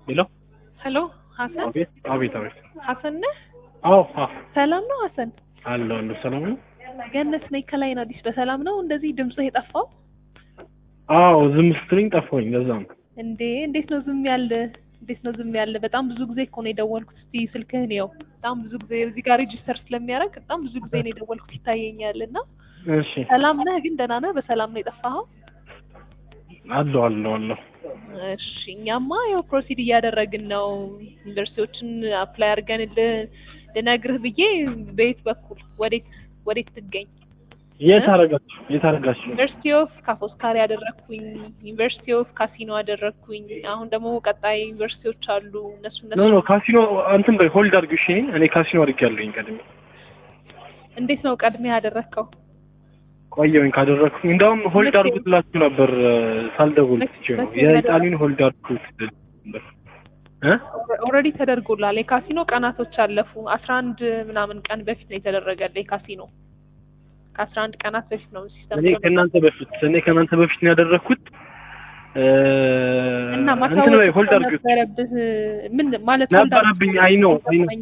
ሄሎ ሄሎ ሀሰን አቤት አቤት አቤት ሀሰን ነህ? አዎ አዎ ሰላም ነው ሀሰን? አለሁ አለሁ ሰላም ነው ገነት ነኝ ከላይን አዲስ በሰላም ነው እንደዚህ ድምፅህ የጠፋው አዎ ዝም ስትለኝ ጠፋሁኝ ለዛ ነው እንዴ እንዴት ነው ዝም ያለ እንዴት ነው ዝም ያለ በጣም ብዙ ጊዜ እኮ ነው የደወልኩት እስቲ ስልክህን ያው በጣም ብዙ ጊዜ እዚህ ጋር ሬጂስተር ስለሚያደርግ በጣም ብዙ ጊዜ ነው የደወልኩት ይታየኛል እና እሺ ሰላም ነህ ግን ደህና ነህ በሰላም ነው የጠፋኸው አለሁ አለሁ አለሁ እሺ እኛማ ያው ፕሮሲድ እያደረግን ነው ዩኒቨርሲቲዎችን አፕላይ አድርገን ልነግርህ ብዬ በየት በኩል ወዴት ወዴት ትገኝ የት አደረጋችሁ የት አደረጋችሁ ዩኒቨርሲቲ ኦፍ ካፎስካሪ ያደረግኩኝ ዩኒቨርሲቲ ኦፍ ካሲኖ ያደረግኩኝ አሁን ደግሞ ቀጣይ ዩኒቨርሲቲዎች አሉ እነሱ ኖ እነሱ ኖ ካሲኖ እንትን በይ ሆልድ አድርጊው እሺ እኔ ካሲኖ አድርጌያለሁኝ ቀድሜ እንዴት ነው ቀድሜ ያደረግከው ቆየሁኝ ካደረግኩኝ እንደውም ሆልድ መቼ? አድርጉት ብላችሁ ነበር ሳልደውል መቼ- ትቼ ነው መቼ የኢጣሊን ሆልድ አድርጉት ነበር እ ኦልሬዲ ተደርጎላል የካሲኖ ቀናቶች አለፉ አስራ አንድ ምናምን ቀን በፊት ነው የተደረገለ የካሲኖ ከአስራ አንድ ቀናት በፊት ነው ሲስተም እኔ ከእናንተ በፊት እኔ ከእናንተ በፊት ነው ያደረግኩት እ እና እንትን ማሳወቅ በይ ሆልድ አድርጊው ነበረብህ ምን ማለት ነበረብኝ አይ ነው አይ ነው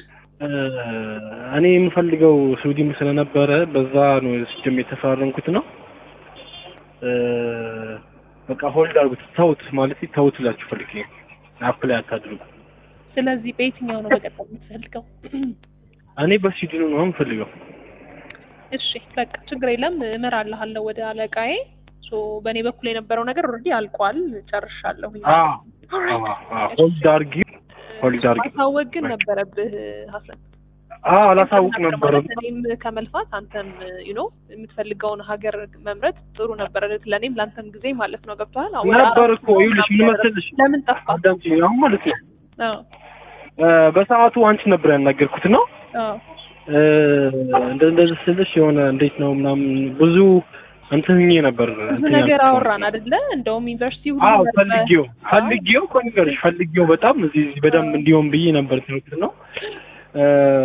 እኔ የምፈልገው ስዊድን ስለነበረ በዛ ነው ሲጀም የተፈራረምኩት ነው። እ በቃ ሆልድ አድርጉት ተውት ማለት ተውት ላችሁ ፈልጌ ነው። አፕላይ አታድርጉ። ስለዚህ በየትኛው ነው መቀጠል የምትፈልገው እኔ በስዊድኑ ነው የምፈልገው። እሺ በቃ ችግር የለም እመራልሃለሁ ወደ አለቃዬ ሶ በእኔ በኩል የነበረው ነገር ኦልሬዲ አልቋል ጨርሻለሁ አዎ አዎ አዎ ሆልድ አድርጊው ሆልድ አድርጊው። ማሳወቅ ግን ነበረብህ ሀሰን አዎ አላሳውቅ ነበረ። ማለት እኔም ከመልፋት አንተም ዩ ኖ የምትፈልገውን ሀገር መምረጥ ጥሩ ነበረ ለእኔም ለአንተም ጊዜ ማለት ነው ገብቶሃል አዎ፣ ወደ ነበር አራት እኮ ይኸውልሽ ምን መሰለሽ ለምን ጠፋ አዳምጪኝ አሁን ማለት ነው አዎ እ በሰዓቱ አንቺ ነበር ያናገርኩት ነው አዎ እ እንደ እንደዚህ ስልሽ የሆነ እንዴት ነው ምናምን ብዙ እንትን ሆኜ ነበር ብዙ እንትን ነገር ያልኩት። አወራን አይደለ እንደውም ዩኒቨርሲቲ ሁሉ አዎ መርጠህ- ፈልጌው ፈልጌው እኮ ንገርሽ ፈልጌው በጣም እዚህ እዚህ በደንብ እንዲሆን ብዬ ነበር ትምህርት ነው እ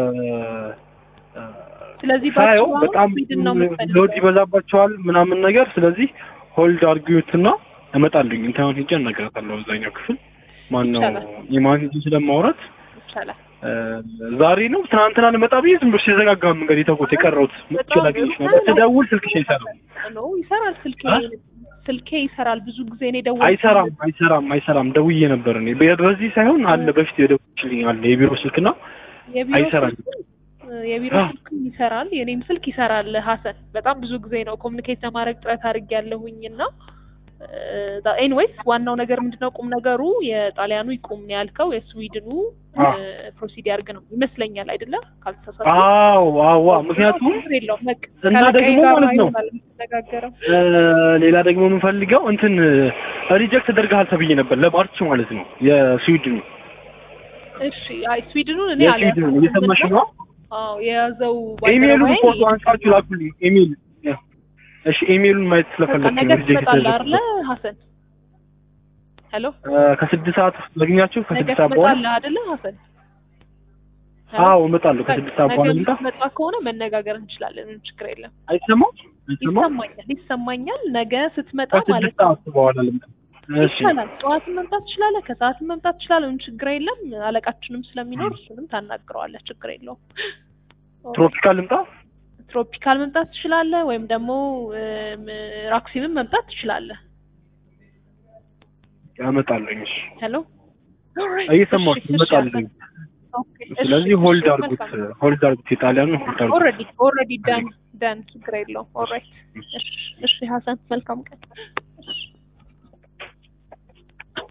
ስለዚህ ሳየው ባጭሩ በጣም ስዊድን ነው የምትፈልገው? ሎድ ይበዛባቸዋል ምናምን ነገር ስለዚህ ሆልድ አድርጊዎትና እመጣለሁኝ እንትን ሄጄ አናግራታለሁ እዛኛው ክፍል ማነው ይቻላል። የማን ስለማውራት ይቻላል እ ዛሬ ነው ትናንትና ልመጣ ብዬ ዝም ብሎ ሲዘጋጋ መንገድ የተውኩት የቀረሁት መጥቼ በጣም ላገኝሽ ጥሩ ነበር ነው። ስደውል ስልክሽ አይሰራም ነው ይሰራል ስልኬ አ? ስልኬ ይሰራል ብዙ ጊዜ እኔ ደወልኩ አይሰራም አይሰራም አይሰራም ደውዬ ነበር እኔ በ- በዚህ ሳይሆን አለ በፊት የደወልሽልኝ አለ የቢሮ ስልክና የቢሮ አይሰራም። ስልክ የቢሮ አ። ስልክ ይሰራል የኔም ስልክ ይሰራል ሀሰን በጣም ብዙ ጊዜ ነው ኮሚኒኬት ለማድረግ ጥረት አድርግ ያለሁኝ እና ኤኒዌይስ ዋናው ነገር ምንድነው ቁም ነገሩ የጣሊያኑ ይቁም ነው ያልከው የስዊድኑ አ። ፕሮሲድ ያርግ ነው ይመስለኛል አይደለ ካልተሳሳትኩ አዎ አዋ ምክንያቱም ችግር የለውም በቃ እና ከአለቃዬ ደግሞ ጋር ማለት ነው ይሆናል የምትነጋገረው እ ሌላ ደግሞ የምንፈልገው እንትን ሪጀክት ተደርገሃል ተብዬ ነበር ለማርች ማለት ነው የስዊድኑ እሺ አይ ስዊድኑን እኔ የስዊድኑ አልያዝኩም እየሰማሽ እና ነው አዎ የያዘው ኢሜይሉን ባልደረባዬ ፎቶ አንሳችሁ ላኩልኝ ኢሜይል እሺ ኢሜይሉን ማየት በቃ ስለፈለግኩ ነገ ነው ሪጀክት ትመጣለህ አይደለ ተደረገ ሀሰን ሄሎ ከስድስት ሰዓት ላግኛችሁ ነገ ከስድስት ሰዓት በኋላ ትመጣለህ አይደለ ሀሰን አዎ እመጣለሁ ከስድስት ሰዓት በኋላ ነገ ልምጣ የምትመጣ ከሆነ መነጋገር እንችላለን ምንም ችግር የለም አይሰማም አይሰማም ይሰማኛል ይሰማኛል ነገ ስትመጣ ከስድስት ማለት ነው ሰዓት በኋላ ልምጣ እሺ ይቻላል ጠዋትን መምጣት ትችላለህ ከሰዓትን መምጣት ትችላለህ ምንም ችግር የለም አለቃችንም ስለሚኖር እሱንም ታናግረዋለህ ችግር የለውም ትሮፒካል ልምጣ ትሮፒካል መምጣት ትችላለህ ወይም ደግሞ እም፣ ራክሲምም መምጣት ትችላለህ ያመጣለኝ እሺ ሄሎ እየሰማሁሽ እመጣለሁ ስለዚህ ሆልድ አድርጉት ሆልድ አድርጉት የጣሊያኑ ሆልድ አድርጉት ኦልሬዲ ኦልሬዲ ዳን ዳን ችግር የለውም ኦልራይት እሺ እሺ ሀሰን መልካም ቀን